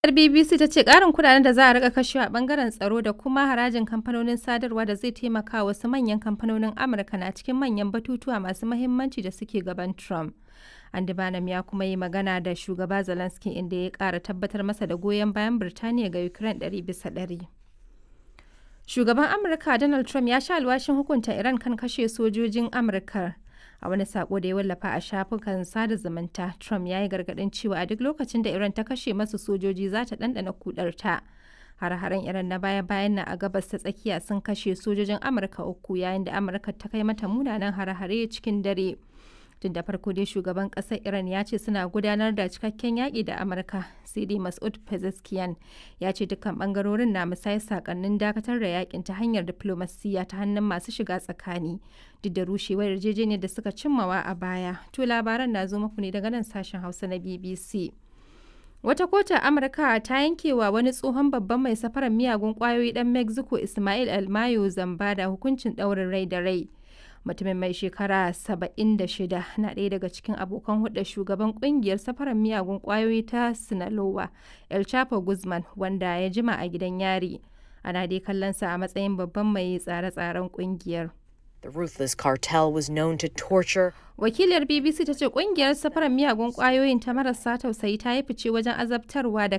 BBC ta ce ƙarin kuɗaɗen da za a rika kashewa a ɓangaren tsaro da kuma harajin kamfanonin sadarwa da zai taimaka wasu manyan kamfanonin Amurka na cikin manyan batutuwa masu mahimmanci da suke gaban Trump. Andy Bannum ya kuma yi magana da shugaba Zelensky inda ya ƙara tabbatar masa da goyon bayan Birtaniya ga Ukraine ɗari bisa ɗari. Shugaban Amurka Donald Trump ya sha alwashin hukunta Iran kan kashe sojojin Amurka. A wani sako da ya wallafa a shafukan sada zumunta, Trump ya yi gargaɗin cewa a duk lokacin da Iran ta kashe masu sojoji za ta ɗanɗana kudarta. Har-haren Iran na baya-bayan na a gabas ta tsakiya sun kashe sojojin Amurka uku yayin da Amurka ta kai mata munanan har-hare cikin dare. Tun da farko dai shugaban ƙasar Iran ya ce suna gudanar da cikakken yaƙi da Amurka, sai dai Mas'ud Pezeshkian ya ce dukkan ɓangarorin na musayar sakannin dakatar da yaƙin ta hanyar diflomasiyya ta hannun masu shiga tsakani, duk da rushewar yarjejeniyar da suka cimmawa a baya. To labaran na zo muku ne daga nan sashen Hausa na BBC. Wata kota Amurka ta yankewa wani tsohon babban mai safarar miyagun kwayoyi ɗan Mexico Ismail Almayo zamba da hukuncin ɗaurin rai da rai. mutumin mai shekara 76 na ɗaya daga cikin abokan hudda shugaban kungiyar safarar miyagun kwayoyi ta sinaloa el chapo guzman wanda ya jima a gidan yari ana dai kallonsa a matsayin babban mai tsare-tsaren kungiyar The ruthless cartel was known to torture. Wakiliyar BBC ta ce kungiyar safarar miyagun kwayoyin ta marasa tausayi ta yi fice wajen azabtarwa da